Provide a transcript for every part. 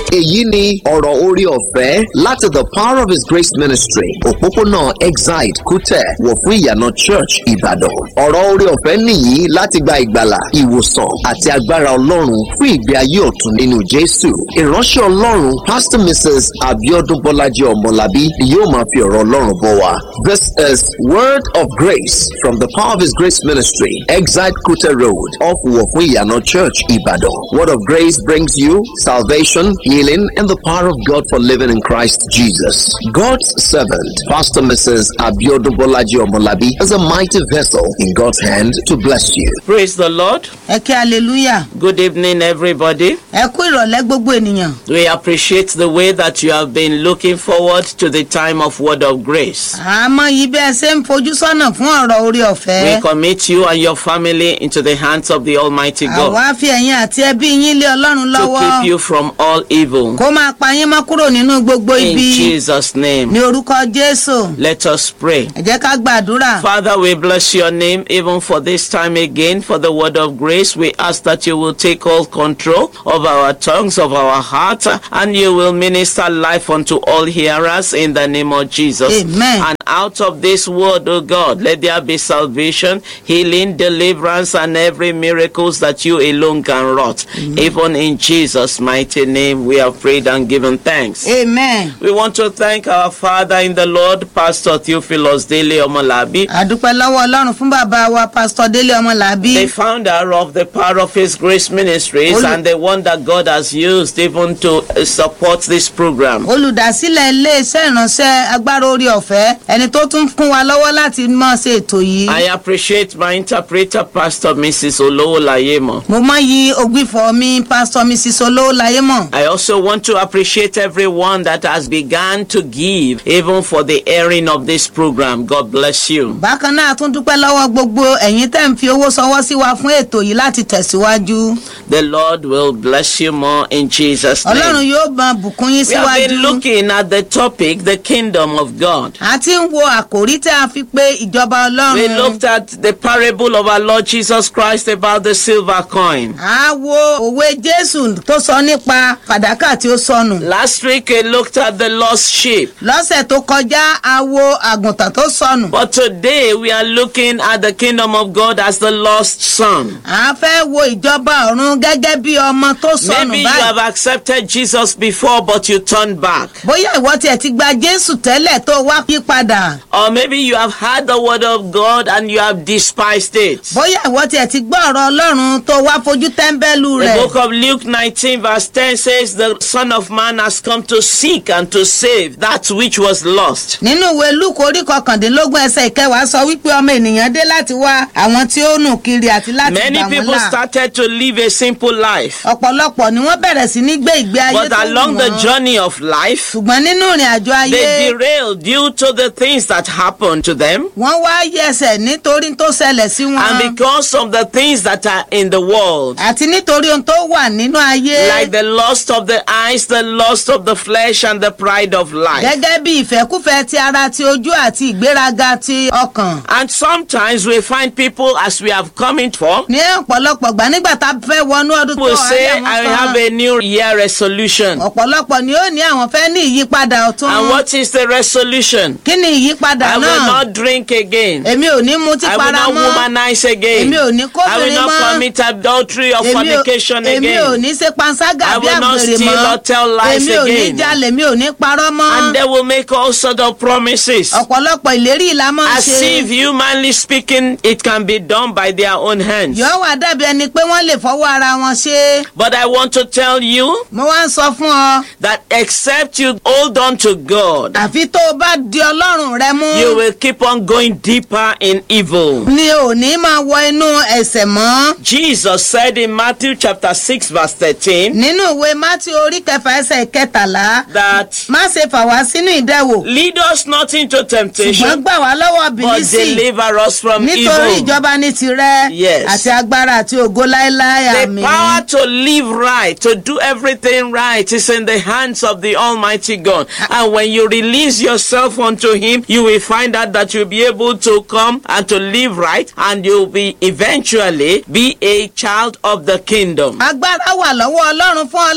èyí ni ọ̀rọ̀ orí ọ̀fẹ́ láti the power of his grace ministry òpópónà exide kútẹ̀ wọ̀ fún ìyànà church ìbàdàn ọ̀rọ̀ orí ọ̀fẹ́ nìyí láti gba ìgbàlà ìwòsàn àti agbára ọlọ́run fún ìgbé ayé ọ̀tun nínú jésù ìránṣẹ́ ọlọ́run pastor mrs abiodun bọ́lájí ọmọlábí ni yóò máa fi ọ̀rọ̀ ọlọ́run bọ̀ wá this is word of grace from the power of his grace ministry exide kútẹ̀ road off wọ̀ fún ìyànà church ìbàdàn word of grace brings you salvation healing and the power of god for living in christ jesus god's servant pastor mrs abiodun bọ́lájí ọmọlábí is a mighty vessel in god's hand to bless you Praise the Lord. ẹ kí hallelujah Good evening, everybody. ẹ kú ìrọ̀lẹ́ gbogbo ènìyàn We appreciate the way that you have been looking forward to the time of Word of Grace. àmọ́ yìí bí ẹ ṣe ń fojú sọ́nà fún ọ̀rọ̀ orí We ọ̀fẹ́ commit you and your family into the hands of the Almighty God àwa fi ẹ̀yin àti ẹbí yín lé ọlọ́run to lọ́wọ́ keep you from all evil. kó máa pa yín mọ́ kúrò nínú gbogbo In ibi Jesus' name, ní orúkọ jésù let us pray. ẹ jẹ́ ká gbàdúrà Father, we bless your name even for this time again for the word of grace. We ask that you will take all control of our tongues, of our heart, and you will minister life unto all hearers in the name of Jesus. Amen. And out of this word, O God, let there be salvation, healing, deliverance, and every miracles that you alone can wrought. Even in Jesus' mighty name, we have prayed and given thanks. amen We want to thank our Father in the Lord, Pastor Theophilus Dele Omolabi, àdúpẹ́ lọ́wọ́ ọlọ́run fún bàbá wa pásítọ̀ délé ọmọlàbí the founder of the Power of His Grace Ministries Olu- and the one that God has used even to uh, support this program. olùdásílẹ̀ iléeṣẹ́ ìránṣẹ́ agbára orí ọ̀fẹ́ ẹni tó tún kún wa lọ́wọ́ láti mọ̀ ṣe ètò yìí I appreciate my interpreter, Pastor Mrs. Olowolayemo. mo mọ yí ògbìfọ̀ mi pásítọ̀ mrs olówó láyé mọ̀ I also want to appreciate everyone that has begun to give even for the airing of this program. God bless you. bákan náà a tún dúpẹ́ lọ́wọ́ gbogbo ẹ̀yin tẹ́ ń fi owó sọwọ́ sí wa fún ètò yìí láti tẹ̀síwájú The Lord will bless you more in Jesus' ọlọ́run name. yóò bá bùkún yín We have síwájú been looking at the topic, the kingdom of God. a ti ń wo àkòrí tí a fi pé ìjọba We ọlọ́run looked at the parable of our Lord Jesus Christ about the silver coin. a wo òwe jésù tó sọ nípa fàdákà tí ó sọnù Last week we looked at the lost sheep. lọ́sẹ̀ tó kọjá a wo àgùntàn tó sọnù But today we are looking at the kingdom of God as the lost son. a fẹ́ wo ìjọba ọ̀run gẹ́gẹ́ bí ọmọ tó sọnù Maybe you have báyìí accepted Jesus before but you turned back. bóyá ìwọ tiẹ̀ ti gba jésù tẹ́lẹ̀ tó wá yí padà Or maybe you have heard the word of God and you have despised it. bóyá ìwọ tiẹ̀ ti gbọ́ ọ̀rọ̀ ọlọ́run tó wá fojú tẹ́ḿbẹ́lú The rẹ̀. book of Luke 19 verse 10 says the son of man has come to seek and to save that which was lost. nínú ìwé lúkọ orí kọkàndínlógún ẹsẹ ìkẹwàá sọ wípé ọmọ ènìyàn dé láti wá àwọn tí ó nù kiri àti láti Many gbà wọn people là started to live a simple life. ọ̀pọ̀lọpọ̀ ni wọ́n bẹ̀rẹ̀ sí ní gbé ìgbé ayé But tó wù along the wọ́n journey of life, ṣùgbọ́n nínú ìrìn àjò ayé they derailed due to the things that happened to them wọ́n wá yẹsẹ̀ nítorí tó ṣẹlẹ̀ sí wọn and because of the things that are in the world. àti nítorí ohun tó wà nínú ayé Like the lust of the eyes, the lust of the flesh, and the pride of life. gẹ́gẹ́ bí ìfẹ́kúfẹ́ ti ara ti ojú àti ìgbéraga ti ọkàn And sometimes we find people, as we have come in for, ní ọ̀pọ̀lọpọ̀ gbà nígbà tá a fẹ́ wọnú ọdún tó will wà say, ní àwọn I kan have a new year resolution. ọ̀pọ̀lọpọ̀ ni ó ní àwọn fẹ́ ní ìyípadà ọ̀tún. And what is the resolution? kí ni ìyípadà I will náà not drink again. èmi ò ní mutí I will para not mọ́ womanize again. èmi ò ní I will kóbìnrin not mọ́ commit adultery or èmi ò- fornication èmi ò again. ní ṣe panṣágà I bí will not àgbèrè steal mọ́ or tell lies èmi ò ní again. jalè èmi ò ní parọ́ And mọ́ they will make all sort of promises. ọ̀pọ̀lọpọ̀ ìlérí ìlà máa ń As ṣe if humanly speaking, it can be done by their own hands. yóò wá dàbí ẹni pé wọ́n lè fọwọ́ ara wọn ṣe é. But I want to tell you mo wá ń sọ fún ọ that except you hold on to God, àfi tó o bá di ọlọ́run rẹ mú you will keep on going deeper in evil. ni ò ní máa wọ inú ẹ̀sẹ̀ mọ́ Jesus said in Matthew chapter 6 verse 13 nínú ìwé mátí orí kẹfà ẹsẹ̀ kẹtàlá that má ṣe fà wá sínú ìdẹwò lead us not into ṣùgbọ́n temptation gbà wá lọ́wọ́ but bìlísì deliver us from nítorí evil. ìjọba ní tirẹ̀ Yes. àti agbára àti ògo láéláé The àmì. power to live right, to do everything right, is in the hands of the Almighty God. And when you release yourself unto Him, you will find out that you'll be able to come and to live right, and you'll be eventually be a child of the kingdom. agbára wà lọ́wọ́ ọlọ́run fún ọ láti gbé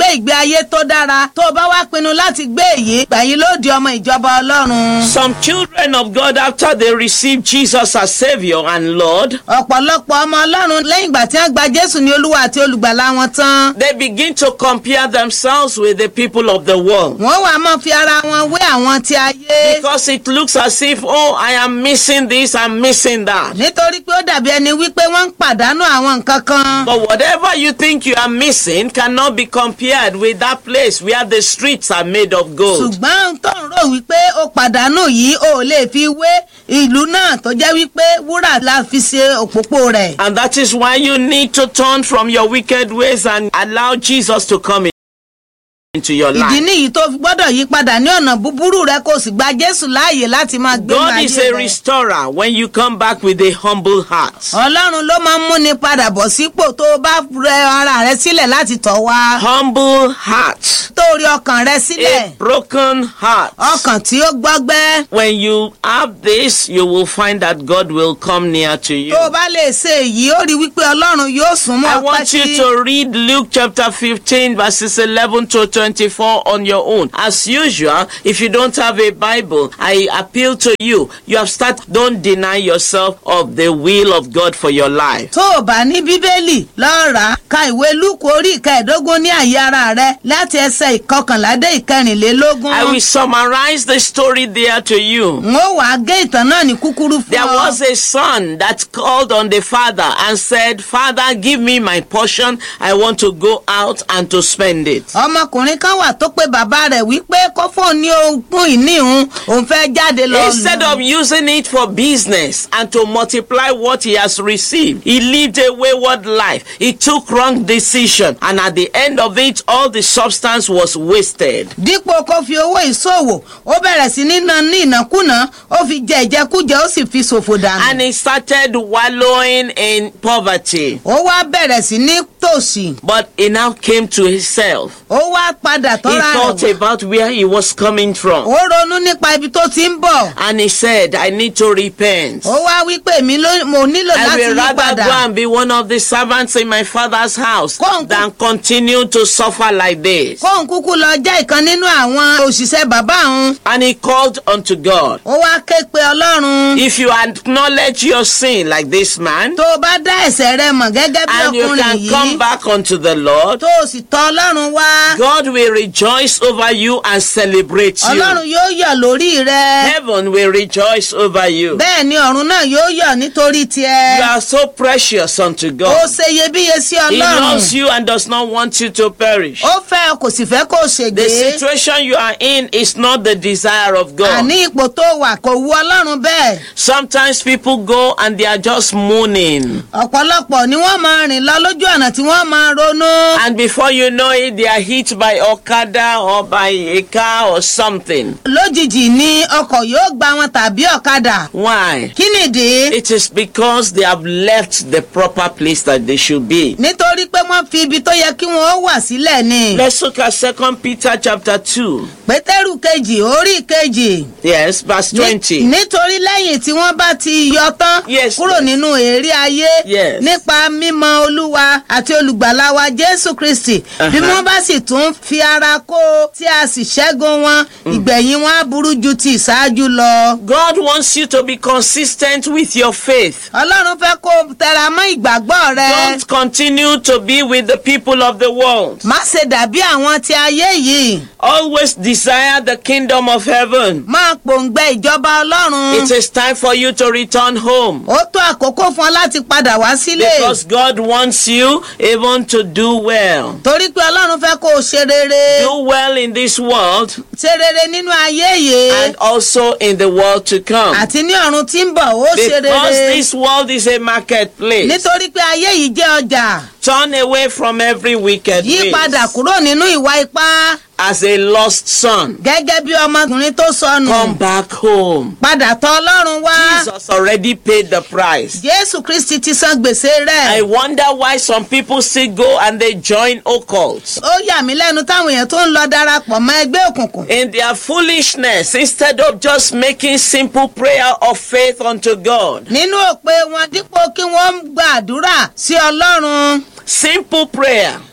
gbé ìgbé ayé tó dára tó o bá wá pinnu láti gbé èyí gbẹ̀yìn ló di ọmọ ìjọba ọlọ́run. Some children of God, after they receive Jesus as Savior and Lord, ọ̀pọ̀lọpọ̀ ọmọ ọlọ́run lẹ́yìn ìgbà tí wọ́n gba jésù ní olúwa àti olùgbàlà wọn tán. they begin to compare themselves with the people of the world. wọ́n wàá mọ̀ fi ara wọn wé àwọn ti ayé. Because it looks as if, oh, I am missing this, I'm missing that. nítorí pé ó dàbí ẹni wípé wọ́n ń pàdánù àwọn nǹkan kan. But whatever you think you are missing cannot be compared with that place where the streets are made of gold. ṣùgbọ́n tó ń rò wípé ó pàdánù yìí ó lè fi wé ìlú náà tó jẹ́ wípé wúrà la fi ṣe òpópó rẹ̀. And that is why you need to turn from your wicked ways and allow Jesus to come in- into your ìdí life. nìyí tó fi gbọ́dọ̀ yí padà ní ọ̀nà búburú rẹ kó o sì gba jésù láàyè láti máa gbé God ayé is a rẹ. restorer when you come back with a humble heart. ọlọ́run ló máa ń múni padà bọ̀ sípò tó o bá rẹ ara rẹ sílẹ̀ láti tọ̀ wá. Humble heart. tó rí ọkàn rẹ sílẹ̀ A broken heart. ọkàn tí ó gbọ́gbẹ́. When you have this, you will find that God will come near to you. tó o bá lè ṣe èyí ó rí wípé ọlọ́run yóò sún mọ́ I ọ want you pẹ́kí. to read Luke chapter 15, verses 11 to 24 on your own. As usual, if you don't have a Bible, I appeal to you. You have started, don't deny yourself of the will of God for your life. tó o bá ní bíbélì lọ́ọ́ rà á ka ìwé lúkù orí ìkẹẹ̀ẹ́dógún ní àyè ara rẹ láti ẹsẹ̀ ìkọkànlá dé ìkẹrìnlélógún. I will summarize the story there to you. n ó wàá gé ìtàn náà ní kúkúrú fún There ọ. was a son that called on the father and said, Father, give me my portion. I want to go out and to spend it. ọmọkùnrin kan wà tó pé bàbá rẹ̀ wípé kó fóun ní ogún ìní òun òun fẹ́ jáde lọ. Instead of using it for business and to multiply what he has received, he lived a wayward life. He took wrong decision, and at the end of it, all the substance was wasted. dípò kó fi owó ìṣòwò ó bẹ̀rẹ̀ sí ní ná ní ìnákúnà ó fi jẹ ìjẹkújẹ ó sì fi ṣòfò dànù. And he started wallowing in poverty. ó wá bẹ̀rẹ̀ sí ní tòṣì But he now came to himself. ó wá padà He tọ́ra thought rẹ̀ wò. about where he was coming from. ó ronú nípa ibi tó ti ń bọ̀. And he said, I need to repent. ó wá wípé mi ló mo nílò I láti will yí rather padà. go and be one of the servants in my father's house Kóńkó- than continue to suffer like this. kóun kúkú lọ jẹ́ ìkan nínú àwọn òṣìṣẹ́ bàbá òun. And he called unto God. ó wá ké pe ọlọ́run. If you acknowledge your sin like this man, tó o bá dá ẹ̀sẹ̀ rẹ mọ̀ gẹ́gẹ́ bí and you ọkùnrin can come yìí back unto the Lord, tó o sì tọ ọlọ́run wá. God will rejoice over you and celebrate ọlọ́run you. yóò yọ̀ lórí rẹ. Heaven will rejoice over you. bẹ́ẹ̀ ni ọ̀run náà yóò yọ̀ nítorí You tiẹ̀. are so precious unto ó God. ṣe iyebíye sí He loves ọlọ́run. you and does not want you to perish. ó fẹ́ ọ kò sì fẹ́ kó o The ṣègbè. situation you are in is not the desire of God. àní ipò tó wà kò wu ọlọ́run bẹ́ẹ̀. Sometimes people go and they are just moaning. ọ̀pọ̀lọpọ̀ ni wọ́n máa rìn lọ lójú ọ̀nà tí wọ́n máa ronú. And before you know it, they are hit by Okada or by a car or something. lójijì ni ọkọ̀ yóò gba wọn tàbí ọ̀kadà. Why? kí nìdí? It is because they have left the proper place that they should be. nítorí pé wọ́n fi ibi tó yẹ kí wọ́n ó wà sílẹ̀ ni. Let's look at Second Peter chapter 2. pétérù kejì orí kejì. Yes, verse Ní- 20. nítorí lẹ́yìn tí wọ́n bá ti yọ tán Yes, kúrò yes. nínú èrè ayé Yes. nípa mímọ olúwa àti olùgbàlà wa jésù kristi bí Uh-huh. wọ́n bá sì tún fi ara kó o tí a sì ṣẹ́gun wọn ìgbẹ̀yìn wọn á burú ju ti ìṣáájú lọ. God wants you to be consistent with your faith. ọlọ́run fẹ́ kó o tẹra mọ́ ìgbàgbọ́ rẹ. Don't continue to be with the people of the world. má ṣe dàbí àwọn ti ayé yìí Always desire the kingdom of heaven. máa pòǹgbẹ ìjọba ọlọ́run. It is time for you to return home. ó tó àkókò fún ọ láti padà wá sílé. Because God wants you even to do well. torí pé ọlọ́run fẹ́ kó o ṣe rere. Do well in this world ṣe rere nínú ayé yìí. and also in the world to come. àti ní ọ̀run tí ń bọ̀ ó ṣe Because rere. this world is a marketplace. nítorí pé ayé yìí jẹ́ ọjà. Turn away from every wicked yí way padà kúrò nínú ìwà ipá. as a lost son. gẹ́gẹ́ bí ọmọkùnrin tó sọnù. Come back home. padà tọ ọlọ́run wá. Jesus already paid the price. jésù kristi ti san gbèsè I rẹ̀. wonder why some people still go and they join occults. ó yà mí lẹ́nu táwọn èèyàn tó ń lọ darapọ̀ mọ́ ẹgbẹ́ òkùnkùn. In their foolishness, instead of just making simple prayer of faith unto God, nínú òpè wọn dípò kí wọ́n gbàdúrà sí ọlọ́run. simple prayer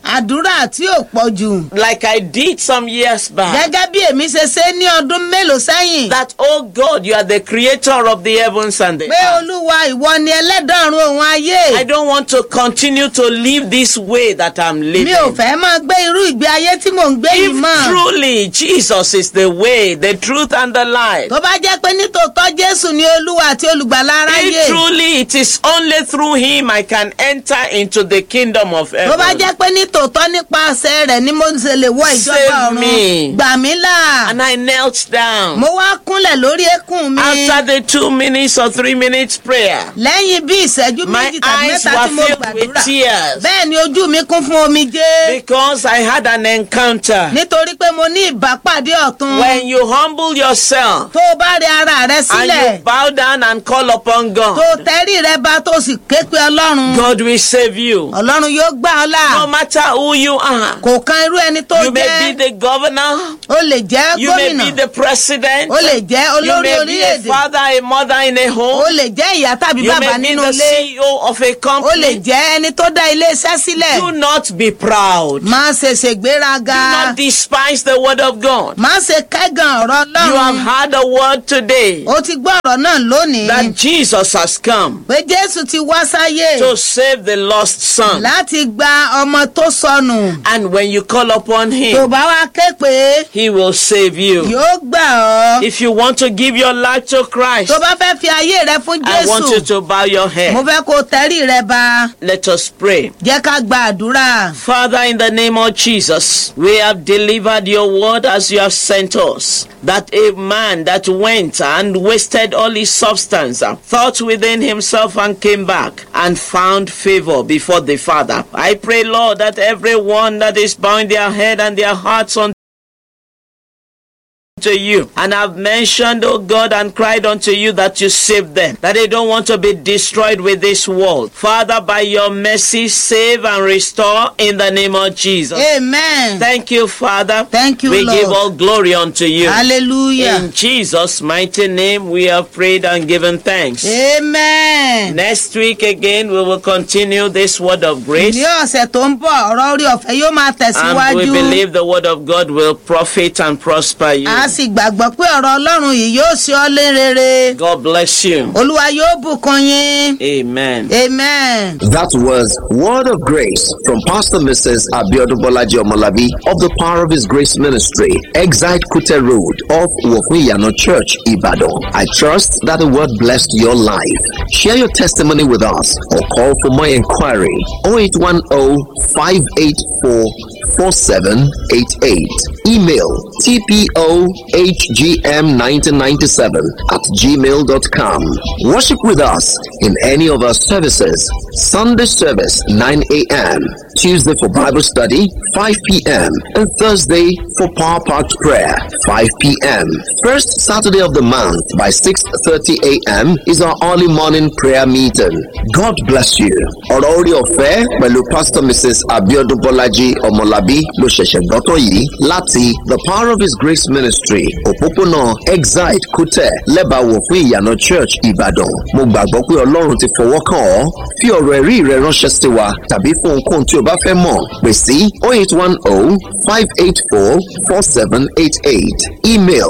àdúrà tí ò pọ̀ jù. like I did some years back. gẹ́gẹ́ bí èmi ṣe ṣe ní ọdún mélòó sẹ́yìn. That, oh God, you are the creator of the heavens and the pé earth. olúwa ìwọ ni ẹlẹ́dọ̀run òun ayé. I don't want to continue to live this way that I'm living. mi ò fẹ́ máa gbé irú ìgbé ayé tí mò ń gbé yìí If mọ́. truly Jesus is the way, the truth, and the life, tó bá jẹ́ pé nítòótọ́ jésù ni olúwa àti olùgbàlà aráyé. if truly it is only through Him I can enter into the kingdom of tó bá heaven. jẹ́ pé nítòótọ́ nípasẹ̀ rẹ̀ ni mo ṣe lè wọ ìjọba Save ọ̀run. me. gbà mí là. And I knelt down. mo wá kúnlẹ̀ lórí eékún mi. After the two minutes or three minutes prayer, lẹ́yìn bí ìṣẹ́jú my méjì tàbí eyes mẹ́ta tí mo were filled with gbàdúrà. tears bẹ́ẹ̀ ni ojú mi kún fún omijé. because I had an encounter. nítorí pé mo ní ìbápàdé ọ̀tun. When you humble yourself tó o bá rẹ ara rẹ and sílẹ̀. you bow down and call upon tó o God, tẹ́rí rẹ bá tó o sì ké pe ọlọ́run. God will save you. ọlọ́run yóò gbà ọ́ là. No matter who you are, kò kan irú ẹni tó you may jẹ́. be the governor, o lè jẹ́ you may gómìnà. be the president, o lè jẹ́ you olórí may be a orílẹ̀-èdè. father, a mother in a o home, lè jẹ́ ìyá tàbí you bàbá may be nínú the ilé. CEO of a o lè company. jẹ́ ẹni tó dá ilé-iṣẹ́ sílẹ̀. Do not be proud. Do má ṣe ṣègbéraga. not despise the word of God. má ṣe kẹ́gàn ọ̀rọ̀ You have ọlọ́run. heard a word today o ti gbọ́ ọ̀rọ̀ náà lónìí. that Jesus has come pé jésù ti wá sáyé. to save the lost son. láti gba ọmọ tó sọnù. And when you call upon tó him, bá wá ké pé he will save you. yóò gbà ọ́. If you want to give your life to Christ, tó bá fẹ́ fi ayé rẹ fún I want you jésù. to bow your mo head. fẹ́ kó o tẹ́rí rẹ ba. Let us pray. jẹ́ ká gba àdúrà. Father, in the name of Jesus, we have delivered your word as you have sent us. That a man that went and wasted all his substance, uh, thought within himself and came back and found favor before the Father. I pray, Lord, that everyone that is bowing their head and their hearts on to you and have mentioned, oh God, and cried unto you that you save them, that they don't want to be destroyed with this world. Father, by your mercy, save and restore in the name of Jesus. amen. Thank you, Father. Thank you, We Lord. give all glory unto you. hallelujah. In Jesus' mighty name, we have prayed and given thanks. amen. Next week again, we will continue this word of grace. ní ọ̀sẹ̀ tó ń bọ̀ ọ̀rọ̀ orí ọ̀fẹ́ yóò máa And we tẹ̀síwájú. believe the word of God will profit and prosper you. a sì gbàgbọ́ pé ọ̀rọ̀ ọlọ́run yìí yóò ṣe ọ́ lé rere. God bless you. olúwa yóò bùkún yín. Amen. amen. That was Word of Grace from Pastor Mrs. Abiodun Bolaji Omolabi of the Power of His Grace Ministry, Exite Kute Road off Wofuyano Church, Ibadan. I trust that the word blessed your life. Share your testimony with us or call for more inquiry 0810 584 4788. Email tpohgm1997 at gmail.com. Worship with us in any of our services. Sunday service 9 a.m. Tuesday for Bible study 5 p.m. and Thursday for Power Packed Prayer 5 p.m. First Saturday of the month by 6:30 a.m. is our early morning prayer meeting. God bless you. Ọ̀rọ̀ orí ọ̀fẹ́ pẹ̀lú Pastor Mrs. Abiodun Bọ́lájí Ọmọlábí ló ṣẹ̀ṣẹ̀ gbọ́tọ̀ yìí láti The Power of His Grace Ministry òpópónà Exide Kútẹ̀ lẹ́bàáwò fún ìyànà Church Ìbàdàn. Mo gbàgbọ́ pé Ọlọ́run ti fọwọ́ kàn ọ́. Fi ọ̀rọ̀ ẹ̀rí rẹ ránṣẹ́ sí wa tàbí fún ohunkóhun tí o bá fẹ́ mọ̀ pè sí 0810 584 4788. Email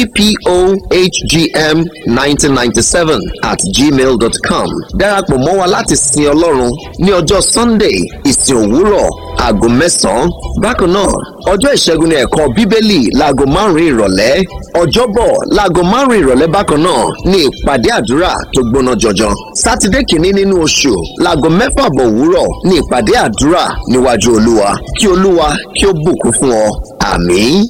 tpohgm1997 at gmail.com. Darapọ̀ mọ́ wa láti sin Ọlọ́run ní ọjọ́ Sunday ìsìn òwúrọ̀ aago mẹ́sàn-án. Bákan náà, ọjọ́ ìṣẹ́gun ní ẹ̀kọ́ Bíbélì láago márùn-ún ìrọ̀lẹ́. Ọjọ́bọ̀ láago márùn-ún ìrọ̀lẹ́ bákan náà ní ìpàdé àdúrà tó gbóná jọjọ. Sátidé kìíní nínú oṣù láago mẹ́fà bọ̀ òwúrọ̀ ní ìpàdé àdúrà níwájú Olúwa. Kí Olúwa kí ó bùkún fún ọ. Àmín.